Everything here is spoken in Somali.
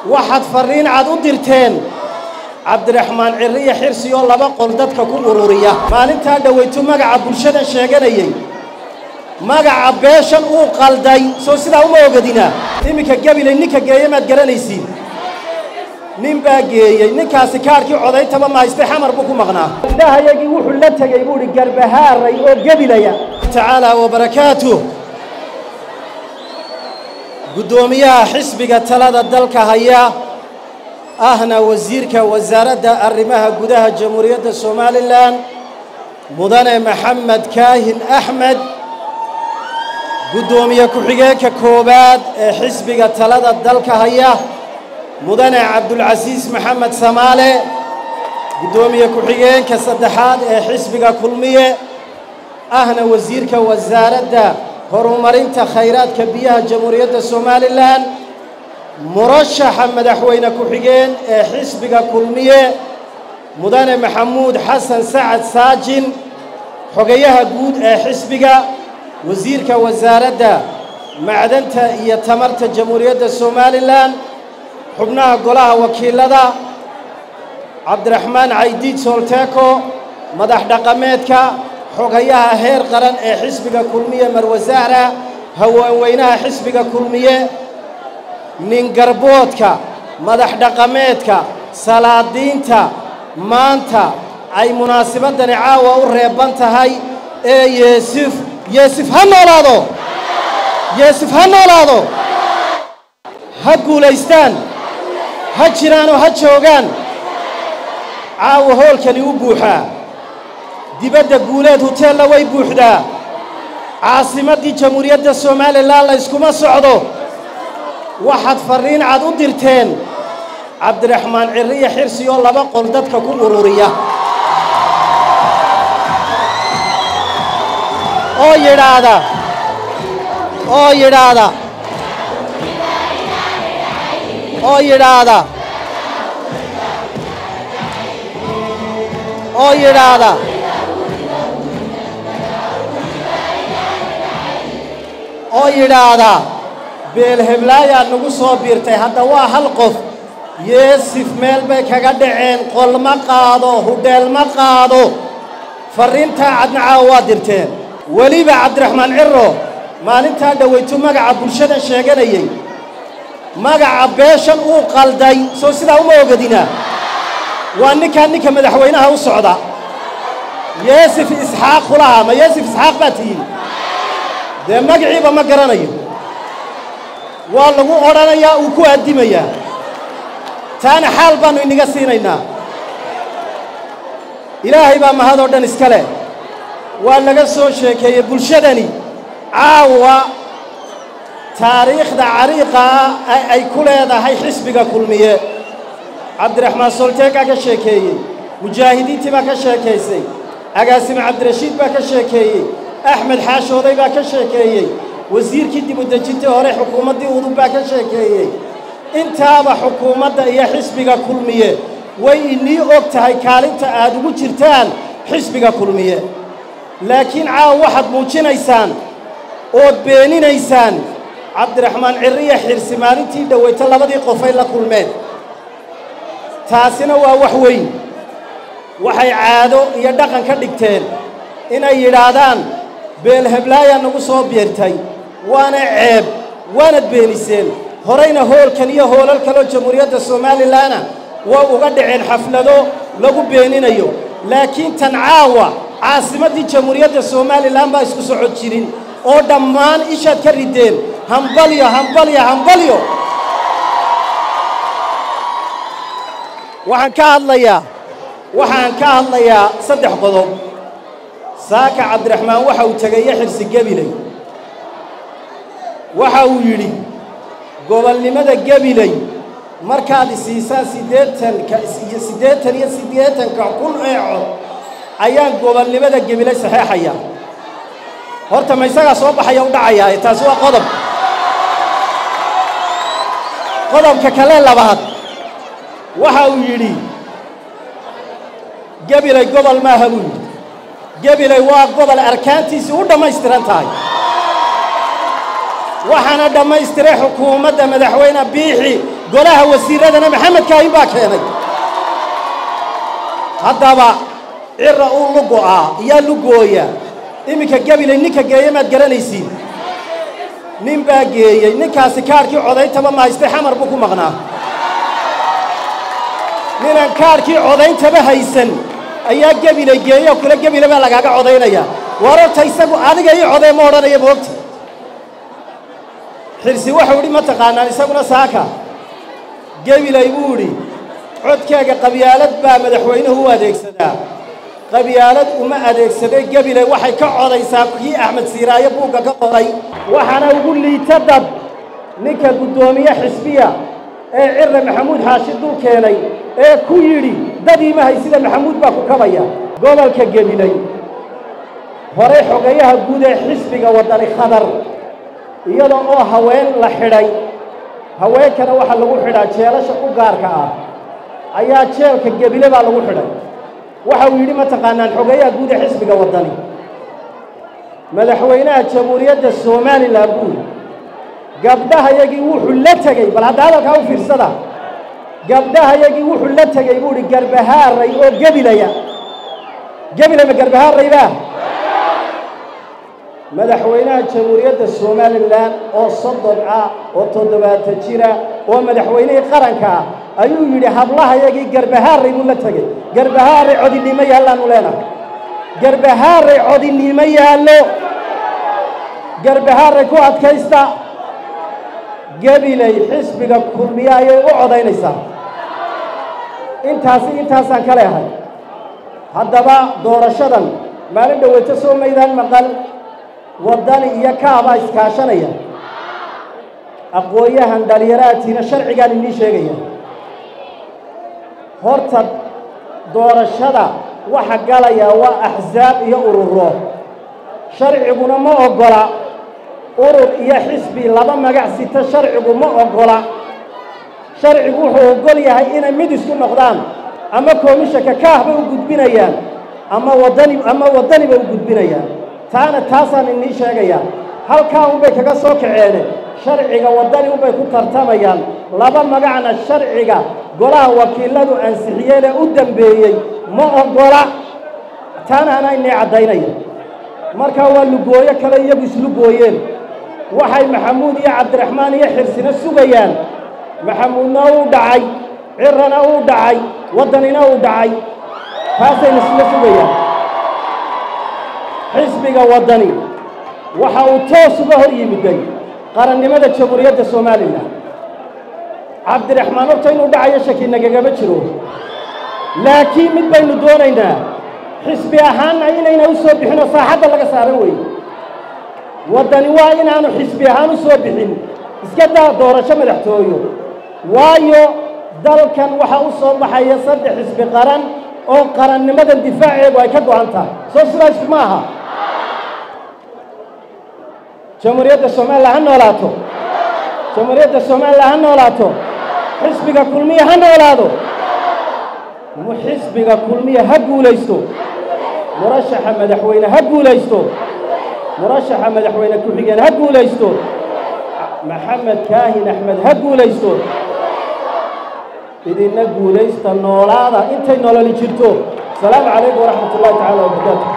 waxaad farriin cad u dirteen cabdiraxmaan cirriya xirsi oo laba qol dadka ku ururiya maalintaa dhowaytu magaca bulshadan sheeganayey magaca beeshan uu qalday soo sidaa uma ogadina iminka gabilay ninka geeye maad garanaysiin nin baa geeyey ninkaasi kaadhkii codaytaba ma haystay xamar buu ku maqnaa indhahayagii wuxuu la tegey buu idhi garbahaaray oo gebilaya tacaala wabarakaatuh guddoomiyaha xisbiga talada dalka haya ahna wasiirka wasaaradda arrimaha gudaha jamhuuriyadda somalilan mudane maxamed kaahin axmed guddoomiye ku-xigeenka koowaad ee xisbiga talada dalka haya mudane cabdulcasiis maxamed samaale guddoomiye ku-xigeenka saddexaad ee xisbiga kulmiye ahna wasiirka wasaaradda horumarinta khayraadka biyaha jamhuuriyadda somalilan murashaxa madaxweyne ku-xigeen ee xisbiga kulmiye mudane maxamuud xasan sacad saajin xogayaha guud ee xisbiga wasiirka wasaaradda macdanta iyo tamarta jamhuuriyadda somalilan xubnaha golaha wakiilada cabdiraxmaan caydiid soolteeko madax dhaqameedka xogayaha heer qaran ee xisbiga kulmiye marwasaara haweenweynaha xisbiga kulmiye ningarboodka madax dhaqameedka salaadiinta maanta ay munaasibadani caawa u reeban tahay ee yeesif yeesif ha noolaado yeesif ha noolaado ha guulaystaan ha jiraanoo ha joogaan caawa hoolkani u buuxaa dibadda guuleed huteella way buuxdaa caasimaddii jamhuuriyadda somalilan la yskuma socdo waxaad farriin cad u dirteen cabdiraxmaan cirriya xirsi oo laba qol dadka ku ururiya oo yidhaahda oo yidhaahda oo yidhaahda oo yidhaahda oo yidhaahda beelheblaayaa nagu soo biirtay hadda waa hal qof yeesif meel bay kaga dhaceen qol ma qaado hudheel ma qaado farriintaa cadnacaa waa dirteen weliba cabdiraxmaan cirro maalintaa dhowaytu magaca bulshadan sheeganayey magaca beeshan uu qalday soo sidaa uma ogadina waa ninkaa ninka madaxweynaha u socda yeesif isxaaq kulaha ma yeesif isxaaq baa tihiin dee magaciiba ma garanayo waa lagu odhanayaa uu ku addimayaa taana xaal baannu inaga siinaynaa ilaahay baa mahadoo dhan iska leh waa laga soo sheekeeyey bulshadani caawa taariikhda cariiqa ah ay ku leedahay xisbiga kulmiye cabdiraxmaan solteegaa ka sheekeeyey mujaahidiintii baa ka sheekaysay agaasime cabdirashiid baa ka sheekeeyey axmed xaashooday baa ka sheekeeyey wasiirkii dibudejintii hore xukuumaddii udub baa ka sheekeeyey intaaba xukuumadda iyo xisbiga kulmiye way inii og tahay kaalinta aad ugu jirtaan xisbiga kulmiye laakiin caawa waxaad muujinaysaan ood beeninaysaan cabdiraxmaan cirriya xirsi maalintii dhowayta labadii qofay la kulmeen taasina waa wax weyn waxay caado iyo dhaqan ka dhigteen inay yidhaahdaan beelheblaayaa nagu soo beertay waana ceeb waanad beeniseen horayna hoolkan iyo hoolal kaloo jamhuuriyadda somalilanna way uga dhaceen xaflado lagu beeninayo laakiin tan caawa caasimaddii jamhuuriyadda somalilan baa isku socod jirin oo dhammaan ishaad ka rideen hambalyo hambalyo hambalyo waxaan ka hadlayaa waxaan ka hadlayaa saddex qodob saaka cabdiraxmaan waxa uu tegayo xirsi gebiley waxa uu yidhi gobolnimada gebiley markaad isiisaan siddeetanka iyo siddeetan iyo siddeetanka kun ee cod ayaan gobolnimada gebiley saxeexaya horta ma isagaa soo baxaya u dhacayaa taasi waa qodob qodobka kale labaad waxa uu yidhi gebiley gobol maaha buu yidhi gebiley waa gobol arkaantiisii u dhammaystiran tahay waxaana dhammaystiray xukuumadda madaxweyne biixi golaha wasiiradana maxamed kaahin baa keenay haddaba cira uu lugo'aa iyaa lugooya iminka gabilay ninka geeye maad garanaysiin nin baa geeyey ninkaasi kaadhkii codayntaba ma haystay xamar buu ku maqnaa ninaan kaadhkii codayntaba haysan ayaa gebilay geeye oo kale gebile baa lagaaga codaynaya war horta isagu adiga ii codee ma odhanaya moogta xirsi waxau idhi ma taqaanaan isaguna saaka gebilay buu idhi codkaaga qabyaalad baa madaxweynuhu u adeegsadaa qabyaalad uma adeegsaday gebilay waxay ka codaysaa kii axmed siiraayo buugga ka qoray waxaana ugu liita dad ninka guddoomiye xisbiya ee cirre maxamuud xaashi dul keenay ee ku yidhi dadiima haysida maxamuud baa ku kabaya gobolka gebilay horey xogayaha guud ee xisbiga waddani khadar iyada oo haween la xidhay haweenkana waxaa lagu xidhaa jeelasha u gaarka ah ayaa jeelka gebile baa lagu xidhay waxa uu yidhi ma taqaanaan xogeeyaha guud ee xisbiga waddani madaxweynaha jamhuuriyadda somalilan buuri gabdhahayagii wuxuu la tegey bal hadda hadalkaa u fiirsada gabdhahayagii wuxuu la tegey buu idhi garbahaaray oo gebilaya gebilay ma garbahaaray baa madaxweynaha jamhuuriyadda somalilan oo soddon ah oo toddobaatan jira oo madaxweynihii qaranka ah ayuu yidhi hablahayagii garbahaaray buu la tegey garbahaaray codinimo yaallaanu leenahay garbahaaray codinimo yaallo garbahaaray ku adkaysta gebilay xisbiga kulmiye ayay u codaynaysaa intaasi intaasaan ka leehay haddaba doorashadan maalin dhoweyto soo maydaan maqal waddani iyo kaabaa iskaashanaya aqoon-yahan dhalinyaraatiina sharcigaan inii sheegaya horta doorashada waxa galaya waa axsaab iyo ururo sharciguna ma oggola urur iyo xisbi laba magac sita sharcigu ma oggola sharcigu wuxuu oggol yahay inay mid isku noqdaan ama koomishanka kaah bay u gudbinayaan ama waddani ama waddani bay u gudbinayaan taana taasaan inii sheegayaa halkaa unbay kaga soo kaceene sharciga waddani unbay ku tartamayaan laba magacna sharciga golaha wakiiladu ansixiyeenee u dambeeyey ma oggola taana anaa inii caddaynaya markaa waa lugooyo kale iyagu islugooyeen waxay maxamuud iyo cabdiraxmaan iyo xirsina sugayaan maxamuudna uu dhacay cirana uu dhacay waddanina uu dhacay taasayna isla sugayaan xisbiga waddani waxa uu toos uga hor yimiday qarannimada jamhuuriyadda somalilan cabdiraxmaan horta inuu dhacayo shaki nagagama jiro laakiin mid baynu doonaynaa xisbi ahaanna inayna u soo bixinoo saaxadda laga saaran weeye waddani waa inaanu xisbi ahaan u soo bixin iska daa doorasho madaxtooyo waayo dalkan waxaa u soo baxaya saddex xisbi qaran oo qarannimadan difaaceedu ay ka go'an tahay soo sidaas ma aha jamhuuriyadda somalilan ha noolaato jamhuuriyadda somalilan ha noolaato xisbiga kulmiya ha noolaado xisbiga kulmiya ha guulaysto murashaxa madaxweyne ha guulaysto murashaxa madaxweyne ku-xigeen ha guulaysto maxamed kaahin axmed ha guulaysto idinna guulaysta noolaada intay nololi jirto asalaamu calaykum waraxmat ullahi tacala wabarakaatu